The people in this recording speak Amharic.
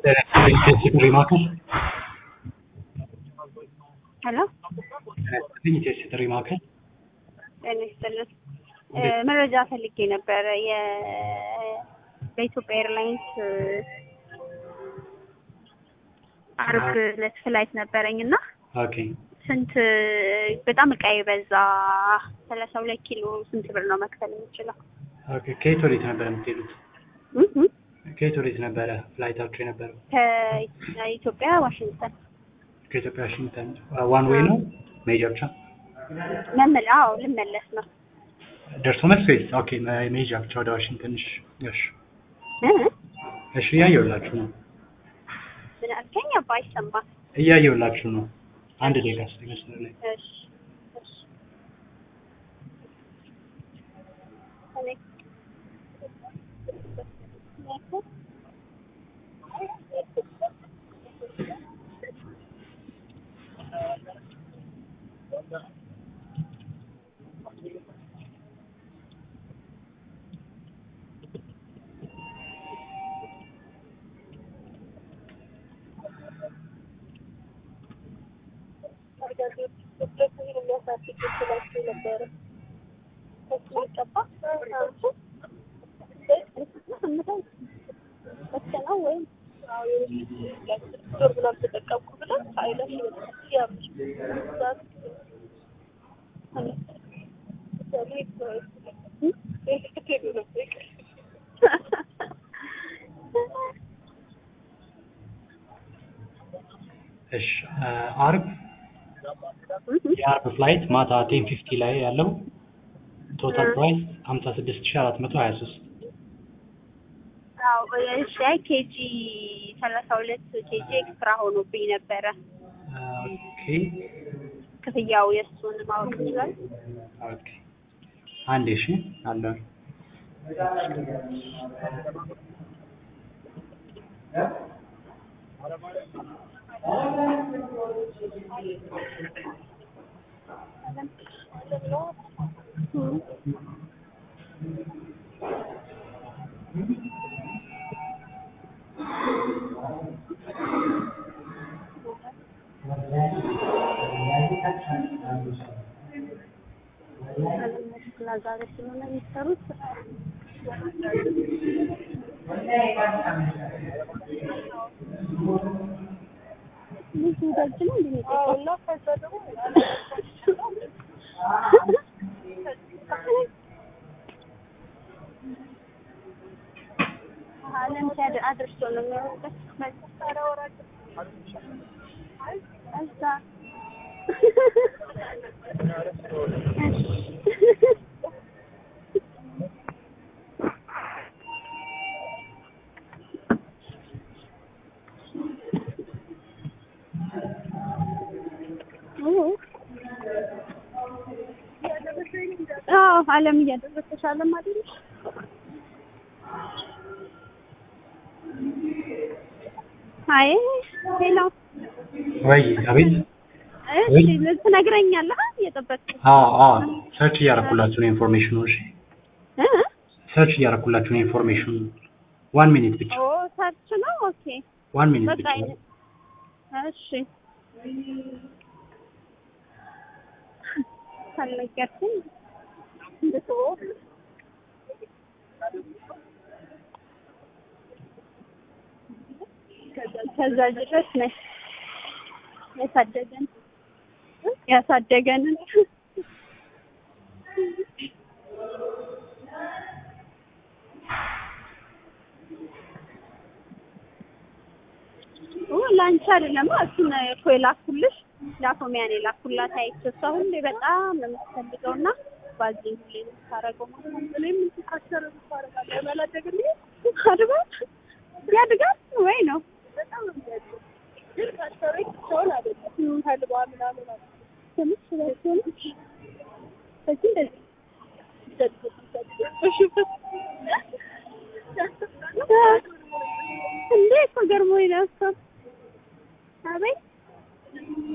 ጥሪ ማዕከል ሄሎ ኢቴስ ጥሪ ማዕከል ጤና ይስጥልን። መረጃ ፈልጌ ነበረ። የ በኢትዮጵያ ኤርላይንስ አርብ ዕለት ፍላይት ነበረኝ እና ኦኬ ስንት በጣም እቃ የበዛ ሰላሳ ሁለት ኪሎ ስንት ብር ነው መክፈል የምችለው? ኦኬ ከየት ወዴት ነበረ የምትሄዱት? እም እም ከየት ወዴት ነበረ ፍላይታችሁ የነበረው? ከኢትዮጵያ ዋሽንግተን ከኢትዮጵያ ዋሽንግተን ዋን ዌይ ነው መሄጃ ብቻ መመለ አዎ ልመለስ ነው ደርሶ መልስ ወይስ? ኦኬ መ- መሄጃ ብቻ ወደ ዋሽንግተን። እሺ እሺ እ? እሺ እያየሁላችሁ ነው ምን አልከኝ? አባ አይሰማም። እያየሁላችሁ ነው። አንድ ደቂቃ እስኪ መስመር ላይ እሺ እሺ እኔ እሺ አርብ የአርብ ፍላይት ማታ ቴን ፊፍቲ ላይ ያለው ቶታል ፕራይስ ሀምሳ ስድስት ሺ አራት መቶ ሀያ ሶስት አዎ እሺ አይ ኬጂ ሰላሳ ሁለት ኬጂ ኤክስትራ ሆኖብኝ ነበረ። ኦኬ ክፍያው የእሱን ማወቅ ይችላል? ኦኬ አንዴ እሺ አለ ዛሬ ስለሆነ የሚሰሩት ልጁ ደጅ ነው እንዴ የሚጠጣው? አለም ሲያድ አድርሶ ነው የሚሆንበት እዛ አዎ አለም እያደረሰሽ አለም አይደለሽ? አይ ሄሎ ወይ አቤት እሺ ትነግረኛለህ እየጠበቅኩ አዎ አዎ ሰርች እያደረኩላችሁ ነው ኢንፎርሜሽኑ እሺ እ ሰርች እያደረኩላችሁ ነው ኢንፎርሜሽኑ ዋን ሚኒት ብቻ ኦ ሰርች ነው ኦኬ ዋን ሚኒት በቃ ብቻ አይነ- እሺ ካልነገርኩኝ እንድትወው ከዛ ድረስ ነሽ ያሳደገን ያሳደገንን ለአንቺ አይደለም እሱን እኮ የላኩልሽ ላፎሚያን የላኩላት አይቼ እሷ ሁሌ በጣም ነው የምትፈልገው እና ባዚን ሁሌ ነው የምታደርገው ማለት ነው። እኔም እንትን ካሰረ ታደርጋለህ ያላደግልኝ አድጋል ያድጋል ወይ ነው በጣም ነው የሚያድገው ግን ካሰረ ሰውን አይደለም ተልባ ምናምን አለ ትንሽ ስለሆነች በዚህ እንደዚህ እንዴ እኮ ገርሞኝ ነው እኮ አቤት